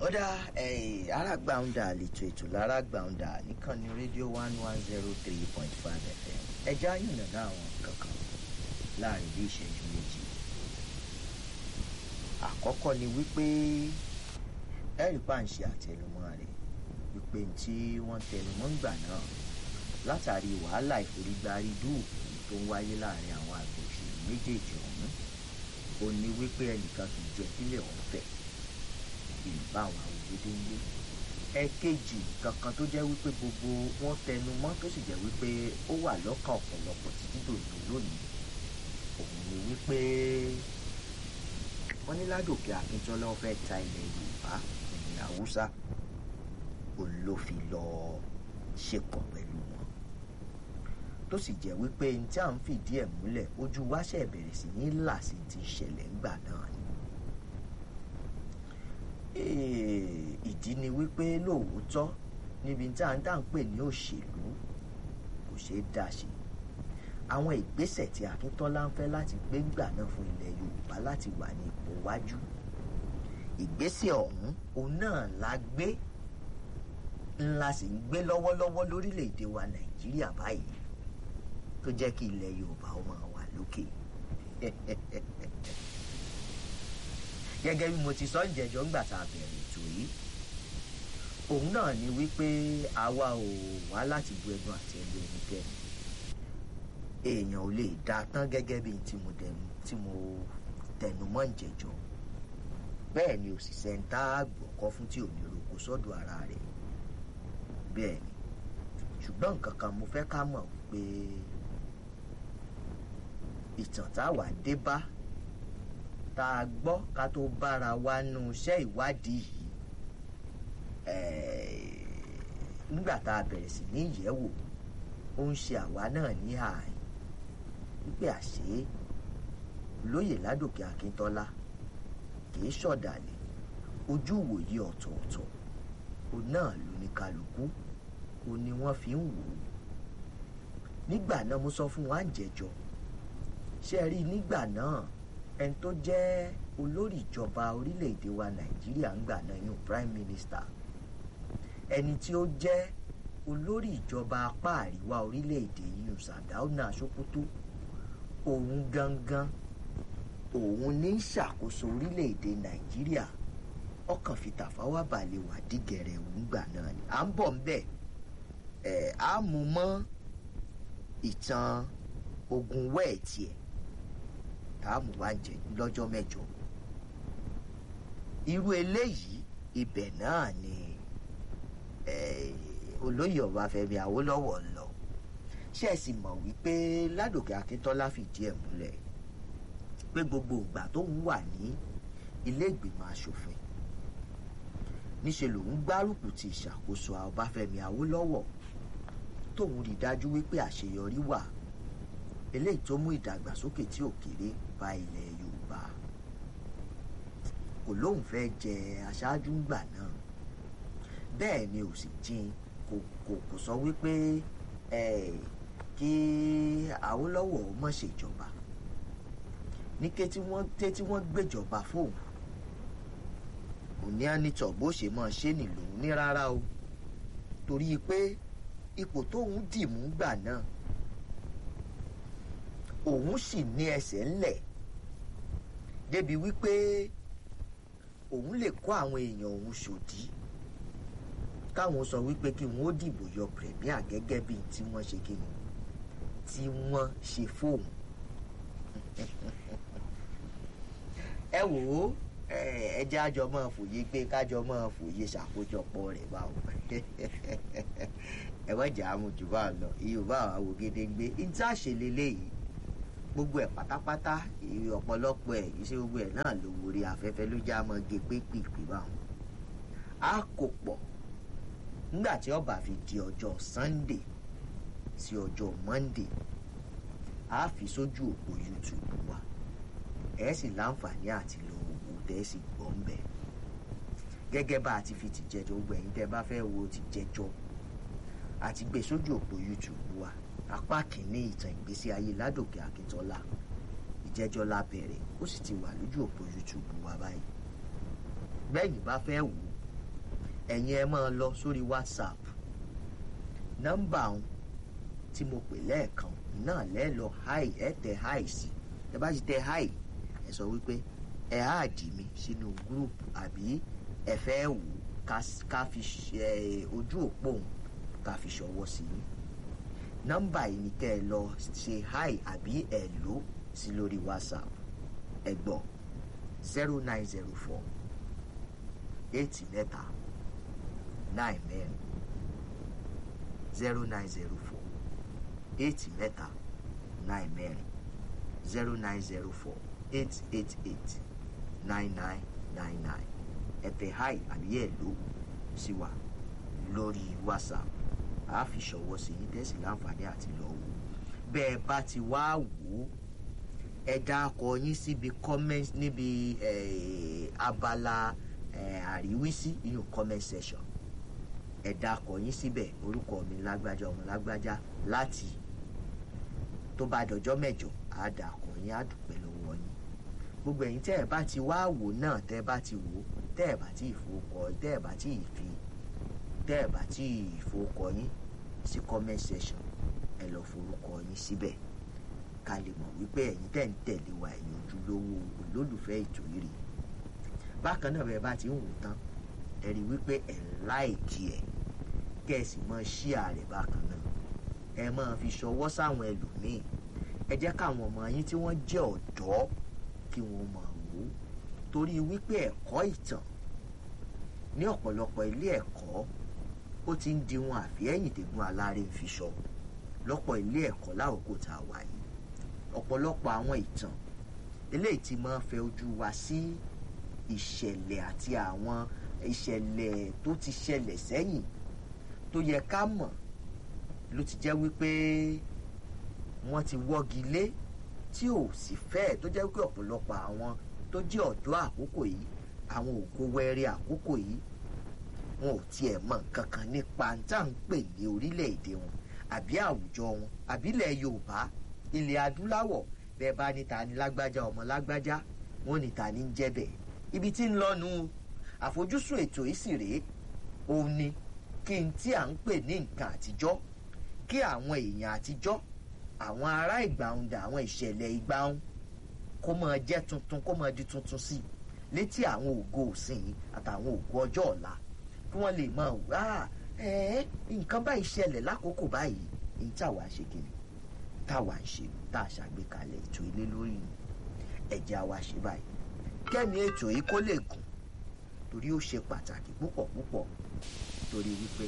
ó dá arágbàǹdà àlètò ètò lárágbàǹdà níkànnì rédíò one one zero three point five fm ẹja yìnbọn àwọn kankan láàrin bí ìṣẹ́jú méjì àkọ́kọ́ ni wípé ẹ̀rí pàǹṣẹ àtẹnumọ́ rẹ̀ wípé tí wọ́n tẹnumọ́ ń gbà náà látàrí wàhálà ìforígbárí dúùkù tó ń wáyé láàrin àwọn àgbẹ̀ òṣèlú méjèèjì ọ̀hún ó ní wípé ẹnìkan kì í jẹ́ kílẹ̀ ọ̀hún fẹ̀ ìbá àwọn àwòrán ń gbé ẹ̀kejì kankan tó jẹ́ wípé gbogbo wọn tẹnu mọ́ tó sì jẹ́ wípé ó wà lọ́kàn ọ̀pọ̀lọpọ̀ títí dòdò lónìí òun ni wípé wọ́n ní ládòkè akíntọ́lá wọn fẹ́ ta ilẹ̀ yorùbá ilẹ̀ haúsá òun ló fi lọ ṣepọ̀ pẹ̀lú wọn tó sì jẹ́ wípé ní tí à ń fìdí ẹ̀ múlẹ̀ ojú wáṣẹ̀ bẹ̀rẹ̀ sí ní là sí ti ṣẹlẹ̀ ńgbà náà ni ìdí ni wípé lóòótọ́ níbi tá à ń dá ń pè ní òṣèlú kò ṣeé dá ṣe àwọn ìgbésẹ̀ tí akíntọ́lá ń fẹ́ láti gbé gbà náà fún ilẹ̀ yorùbá láti wà ní ipò wájú ìgbésẹ̀ ọ̀hún òun náà la gbé ńlá sì ń gbé lọ́wọ́lọ́wọ́ lórílẹ̀‐èdè wa nàìjíríà báyìí tó jẹ́ kí ilẹ̀ yorùbá ó máa wà lókè gẹ́gẹ́ bí mo ti sọ ìjẹ́jọ́ ńgbà tá a bẹ̀rẹ̀ ètò yìí òun náà ni wípé àwa ò wá láti bu ẹnu àti ẹlú ẹnikẹ́ni èèyàn ò lè dá tán gẹ́gẹ́ bí tí mo tẹnu mọ́ ìjẹ́jọ́ bẹ́ẹ̀ ni òṣìṣẹ́ ń tá àgbọ̀kọ́ fún tí ò ní roko sọ́dọ̀ ara rẹ̀ bẹ́ẹ̀ ni ṣùgbọ́n nǹkan kan mo fẹ́ ká mọ̀ pé ìtàn táwa dé bá tá a gbọ́ ká tó bára wa nu iṣẹ́ ìwádìí yìí nígbà tá a bẹ̀rẹ̀ sí ní ìyẹ̀wò ó ń ṣe àwa náà ní ààyè wípé àṣé lóyè ládòkè akíntọ́lá kìí ṣọ̀dàlẹ̀ ojú ìwòye ọ̀tọ̀ọ̀tọ̀ òun náà ló ní kálukú òun ni wọ́n fi ń wò ó nígbà náà mo sọ fún wa ń jẹjọ ṣe rí nígbà náà ẹni tó jẹ́ olórí ìjọba orílẹ̀-èdè wa nàìjíríà ń gbà náà yún prime minister ẹni tí ó jẹ́ olórí ìjọba apá àríwá orílẹ̀-èdè yún sàdáúnà sokoto òun gangan òun ní ṣàkóso orílẹ̀-èdè nàìjíríà ọkàn fi tàfáwá balẹ̀ wà dígẹ̀rẹ̀ òun gbà náà ni à ń bọ̀ ń bẹ̀ ẹ̀ á mú mọ́ ìtàn ogun wẹ́ẹ̀tì ẹ̀ táàmù wá jẹ lọ́jọ́ mẹ́jọ. irú eléyìí ibẹ̀ náà ni olóyè ọbáfẹ́mi awólọ́wọ̀ ń lọ ṣé ẹ sì mọ̀ wípé ládòkè akíntọ́lá fìdí ẹ̀ múlẹ̀ pé gbogbo ìgbà tó ń wà ní ilé ìgbìmọ̀ asòfin níṣẹ́ lòun gbárùkù ti ìṣàkóso ọbáfẹ́mi awólọ́wọ̀ tóun rí dájú wípé àṣeyọrí wà eléyìí tó mú ìdàgbàsókè tí ò kéré bá ilẹ̀ yorùbá kò lóun fẹ́ jẹ aṣáájú ńgbà náà bẹ́ẹ̀ ni ò sì jin kò kò kò sọ wípé kí awólọ́wọ̀ mọ̀ ṣèjọba ní ké tí wọ́n té tí wọ́n gbéjọba fóun kò ní ànítọ̀ bó ṣe mọ̀ ṣe nìlòun ní rárá o torí pé ipò tóun dì mú gbà náà òun sì ní ẹsẹ̀ ńlẹ̀ débi wípé òun lè kó àwọn èèyàn òun ṣòdí káwọn sọ wípé kí wọn ó dìbò yọ premier gẹ́gẹ́ bíi tí wọ́n ṣe kí ni tí wọ́n ṣe fóun ẹ wò ó ẹ jẹ́ àjọ máa fòye pé kájọ máa fòye ṣàkójọpọ̀ rẹ̀ báwo ẹ wọ́n jà á mú jù bá lọ yorùbá àwọn awògedengbe ìta ṣèlélẹ́ yìí gbogbo ẹ̀ pátápátá ọ̀pọ̀lọpọ̀ ẹ̀ iṣẹ́ gbogbo ẹ̀ náà ló wòrí afẹ́fẹ́ ló já mọ́ gé pépèpé báwọn. a kò pọ̀ nígbà tí ọba fi di ọjọ́ sunday sí ọjọ́ monday a fi sójú òpó youtube wa ẹ sì láǹfààní àti lọ wò tẹ́ sì gbọ́ ń bẹ̀. gẹ́gẹ́ bá a ti fi ti jẹjọ́ gbẹ̀yìn tẹ́ bá fẹ́ wo ti jẹjọ́ àti gbé sójú òpó youtube wa apá kìíní ìtàn ìgbésí ayé ládòkè akíntọ́lá ìjẹ́jọ́ lábẹ́rẹ̀ ó sì ti wà lójú òpó youtube wa báyìí bẹ́yìn bá fẹ́ wò ẹ̀yin ẹ máa lọ sórí whatsapp nọ́mbà ọ̀hún tí mo pè lẹ́ẹ̀kan náà lẹ́ẹ̀ lọ hi ẹ tẹ hi sí ẹ bá ti tẹ hi ẹ sọ wípé ẹ áàdì mi sínú gúrùpù àbí ẹ fẹ́ wò ká fi ojú òpó òun ká fi ṣọwọ́ sí yín nọ́mbà yìí ni kẹ́ ẹ lọ ṣe hi àbí ẹ lò sí lórí whatsapp ẹ gbọ́ zero nine zero four eight mẹ́ta nine mẹ́rin zero nine zero four eight mẹ́ta nine mẹ́rin zero nine zero four eight eight eight nine nine nine nine ẹ tẹ hi àbí ẹ lò sí wa lórí whatsapp a fi ṣọwọ́ sí yín tẹ́sí láǹfààní àti lọ wò bẹ́ẹ̀ bá ti wá wò ó ẹ dákọ yín síbi comment níbi abala àríwísí ìyún comment section ẹ dákọ yín síbẹ̀ orúkọ mi lágbájá ọmọ lágbájá láti tó bá dọjọ́ mẹ́jọ á dákọ yín á dúpẹ́ lọ́wọ́ yín gbogbo ẹ̀yin tẹ́ ẹ bá ti wá wò náà tẹ́ ẹ bá ti wò tẹ́ ẹ bá ti ìfowókọ tẹ́ ẹ bá ti ìfi tẹ́ ẹ̀ bá tí ìforúkọ yín sí comment section ẹ lọ forúkọ yín síbẹ̀ ká lè mọ̀ wípé ẹ̀yin tẹ̀ ń tẹ̀lé wa ẹ̀yin ojúlówó olólùfẹ́ ètò yìí rèé bákan náà bẹ́ẹ̀ bá ti ń wò tán ẹ rí wípé ẹ̀ ń láìkí ẹ̀ kẹ́ ẹ sì mọ ṣíà rẹ̀ bákan náà ẹ máa fi ṣọwọ́ sáwọn ẹlòmíì ẹ jẹ́ káwọn ọmọ yín tí wọ́n jẹ́ ọ̀dọ́ kí wọ́n máa wò ó torí wípé ẹ̀kọ́ ìtàn ní ọ̀pọ̀lọpọ̀ ilé ẹ̀kọ́ ó ti ń di wọn àfihẹ́yìn tẹ̀gùn aláré ń fi sọ lọ́pọ̀ ilé ẹ̀kọ́ láòkó tá a wà yìí ọ̀pọ̀lọpọ̀ àwọn ìtàn eléyìí ti máa ń fẹ́ ojú wa sí ìṣẹ̀lẹ̀ àti àwọn ìṣẹ̀lẹ̀ tó ti ṣẹlẹ̀ sẹ́yìn tó yẹ ká mọ̀ ló ti jẹ́ wípé wọ́n ti wọ́gi lé tí ò sì fẹ́ tó jẹ́ wípé ọ̀pọ̀lọpọ̀ àwọn tó jẹ́ ọ̀dọ́ àkókò yìí àwọn ògo wẹrẹ àkókò yìí wọn ò tiẹ̀ mọ nǹkan kan nípa tá à ń pè ní orílẹ̀-èdè wọn àbí àwùjọ wọn àbí ilẹ̀ yorùbá ilẹ̀ adúláwọ̀ bẹ́ẹ̀ bá ní ta ni lágbájá ọmọ lágbájá wọn ní ta ni ń jẹ́ bẹ́ẹ̀ ibi tí ń lọ́nu àfojúsùn ètò yìí sì rèé òun ni kí n tí à ń pè ní nǹkan àtijọ́ kí àwọn èèyàn àtijọ́ àwọn ará ìgbàunda àwọn ìṣẹ̀lẹ̀ ìgbàun kó máa jẹ́ tuntun kó máa di tuntun sí i létí àwọn ògo òsìn àtàwọn ògo ọjọ́ ọ̀la kí wọ́n lè máa wá ẹ̀ẹ́ nǹkan báyìí ṣẹlẹ̀ lákòókò báyìí ní táwa ṣe kiri táwa ń ṣe tá a ṣàgbékalẹ̀ ètò ilé lórí ni ẹ̀jẹ̀ àwa ṣe báyìí kẹ́mi ètò yìí kó lè gùn torí ó ṣe pàtàkì púpọ̀ púpọ̀ torí wípé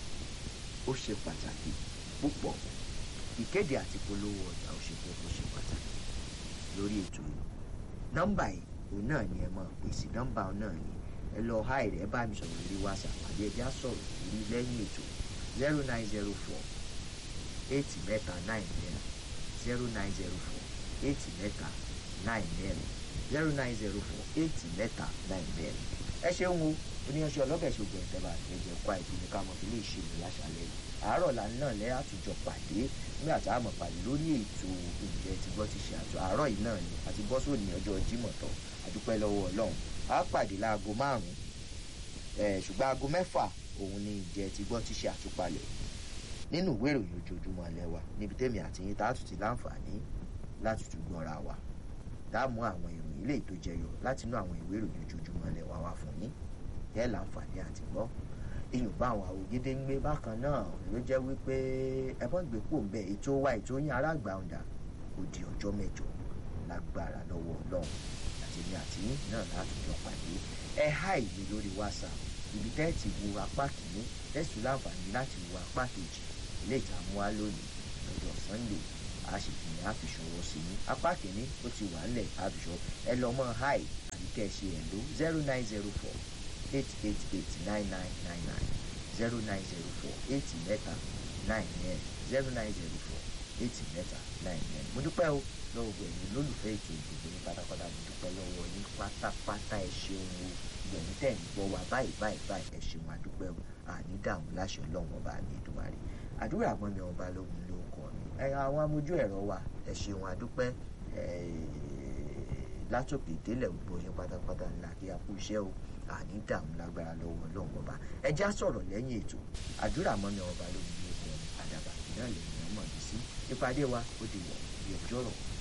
ó ṣe pàtàkì púpọ̀ ìkéde àti polówó ọjà ó ṣe kókó ṣe pàtàkì lórí ètò yìí nọ́mbà yìí òun náà ni ẹ máa pèsè nọ́mbà òun náà ni ẹ lọ háì rẹ bá mi sọ̀rọ̀ lórí whatsapp àbí ẹja sọ̀rọ̀ lórí lẹ́yìn ètò zero nine zero four eight mẹ́ta nine mẹ́rin zero nine zero four eight mẹ́ta nine mẹ́rin zero nine zero four eight mẹ́ta nine mẹ́rin ẹ ṣeun o oníyanṣẹ́ ọlọ́bẹ̀ ṣògbọ́n ìtẹ́bà ẹ̀jẹ̀ kwa ìpinnu ká mọ̀ fi lè ṣe mi láṣálẹ̀ yìí àárọ̀ là ń náà lẹ́ àtúnjọ pàdé nígbà tá a mọ̀ pàdé lórí ètò ìjẹ́ ti gbọ́ ti ṣe àtò àárọ̀ yìí náà ni àti bọ́ sóòní ọjọ́ Jímọ̀ tán àdúpẹ́ lọ́wọ́ Ọlọ́run a pàdé láago márùn-ún ṣùgbọ́n aago mẹ́fà òun ni ìjẹ́ ti gbọ́ ti ṣe àtúpalẹ̀ nínú ìwé ìròyìn ojoojúmọ́ alẹ́ wa níbi tẹ́mi àti yín tá a tún ti láǹfààní láti tún gbọ́ra wa dáàmú àwọn ìròyìn ilé tó jẹyọ láti inú àwọn ìwé ìròyìn ojoojúmọ́ alẹ́ wa wá fún yín yẹ́ láǹfààní àti gbọ́ èèyàn bá àwọn àwògede ń gbé bákan náà ló jẹ́ wípé ẹ̀fọ́n gbé pò ń bẹ ètò wa ètò yín aráàgbà ọ̀dà ó di ọjọ́ mẹ́jọ lágbára lọ́wọ́ ọlọ́run àtẹ̀mí àti yín náà láti jọ pàdé ẹ há ìwé lórí whatsapp ibi tẹ́ ti wo apá kìíní tẹ́sí láǹfààní láti wo apá kejì ilé ìtààmú wa lónìí lọ́jọ́ sunday a sì fi ní àfiṣọwọ́ sí ní apá kìíní ó ti wà ńlẹ̀ àfiṣọ ẹ lọ mọ́ háì àbí kẹ́ ẹ ṣe ẹ̀ ló zero nine zero four eight eight eight nine nine nine nine zero nine zero four eight mẹ́ta nine nine zero nine zero four eight mẹ́ta nine nine mo dúpẹ́ o lọ́wọ́ gbogbo ẹ̀yin lólùfẹ́ ètò ìdìbò ní pátápátá mo dúpẹ́ lọ́wọ́ yín pátápátá ẹ ṣeun o gbẹ̀yìn tẹ̀ ń gbọ́ wa báyìí báyìí báyìí ẹ ṣeun adúpẹ́ o àní dààmú láṣẹ ọlọ́run ọba mi ìdúmárì àdúrà àgbọn mi ọba lóhun ló kọ mi ẹ àwọn amójú ẹ̀rọ wa ẹ ṣeun adúpẹ́ látòkè délẹ̀ gbogbo yín pátápátá ńlá kí a kú iṣẹ́ o àní dààmú lágbára lọ́wọ́ ọlọ́run ọba ẹjẹ́ á sọ̀rọ̀ lẹ́yìn ètò àdúrà mọ́ni ọba lómi ní ọkọ̀ àdàbà náà lè ní ọmọ mi sí ìpàdé wa ó di wọ̀ bí ọjọ́ rọ̀.